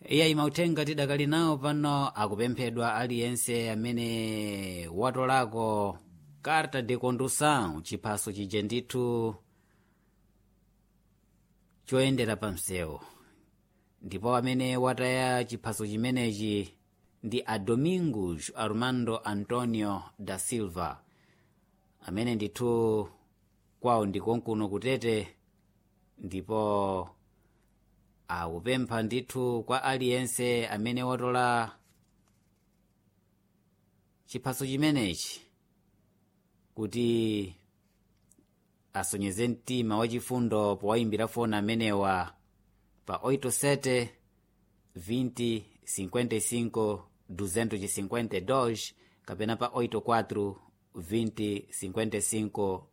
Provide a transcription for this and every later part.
iyayi mauthenga tidakali nawo pano akupemphedwa aliyense amene watolako carta de condução chiphaso chija ndithu choyendera pa msewu ndipo amene wataya chiphaso chimenechi ndi a domingos armando antonio da silva amene ndithu kwawo ndikonkuno kutete ndipo akupempha ndithu kwa aliyense amene watola chiphaso chimenechi kuti asonyeze mtima wachifundo powayimbira foni amenewa pa 87 20 55 252 kapena pa 84 20 55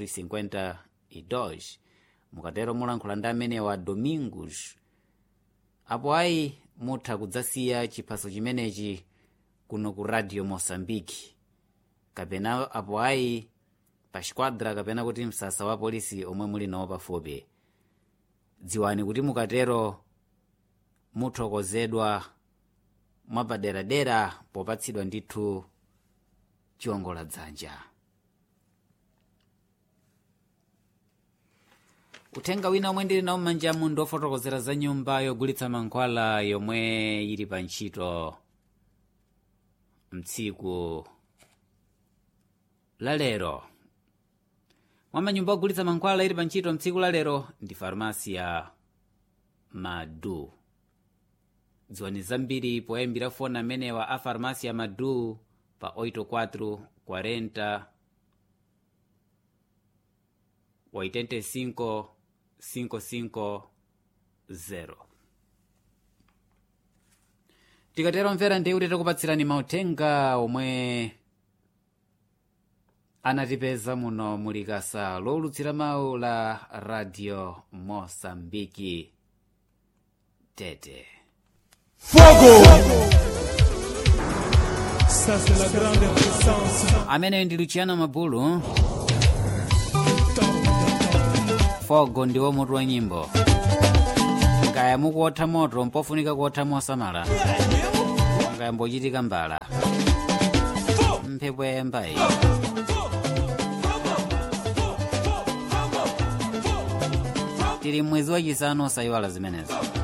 252 mukatero mulankhula ndi amenewa domingos apo ayi mutha kudzasiya chiphaso chimenechi kuno ku radio moçambique kapena apo ayi pa xquadra kapena kuti msasa wa polisi omwe muli nawo pafupi dziwani kuti mukatero muthokozedwa mwapaderadera popatsidwa ndithu chiwongola dzanja uthenga wina omwe ndili nawo m'manjamu ndi ofotokozera za nyumba yogulitsa mankhwala yomwe ili pa ntchito mtsiku la lero mwa manyumba ogulitsa mankhwala ili pa ntchito mtsiku la lero ndi farmasi ya madu dziwani zambiri poyambira foni amenewa a farmasi ya madu pa 84 40 85 550 tikatero mvera ndiye kuti takupatsirani mauthenga omwe anatipeza muno mulikasa lowulutsira mawu la radio mosambiki tete Fogo! Ça, c'est la grande puissance. ameneyo ndi luciano mabulu fogo ndiwo mutu wa nyimbo ngaya mukuotha moto mpofunika kuotha mosamala ngaya mbochitika mbala mphepo yayambayi tili mwezi wachisanu osayiwala zimenezo